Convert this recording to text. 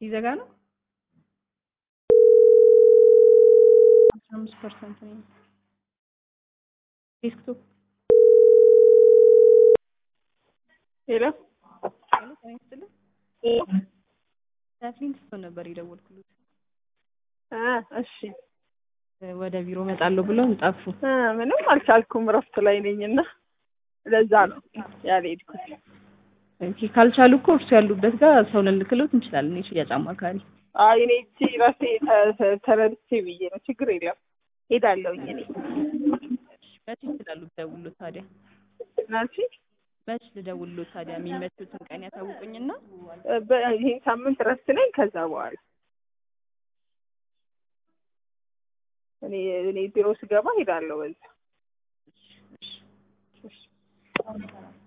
ሊዘጋ ነው። አስራ አምስት ፐርሰንት ነው ዴስክቶፕ ሄሎ ሄሎ ጤና ይስጥልኝ። ከፍሊንትስቶን ነበር የደወልኩት። አ እሺ ወደ ቢሮ እመጣለሁ ብለው ጠፉ። አ ምንም አልቻልኩም፣ እረፍት ላይ ነኝና ለዛ ነው ያልሄድኩት። ኦኬ ካልቻሉ እኮ እርሱ ያሉበት ጋር ሰው ልልክሎት እንችላለን። የሽያጭ አማካሪ አይ እኔ እቺ ራሴ ተ- ተ- ተረድቼ ብዬ ነው። ችግር የለም ሄዳለሁኝ እኔ መች ይችላሉ ልደውልሎት ታዲያ? ናቺ መች ልደውልሎት ታዲያ? የሚመቹትን ቀን ያሳውቁኝና ይሄን ሳምንት እረፍት ነኝ። ከዛ በኋላ እኔ እኔ ቢሮ ስገባ ሄዳለሁ በዛ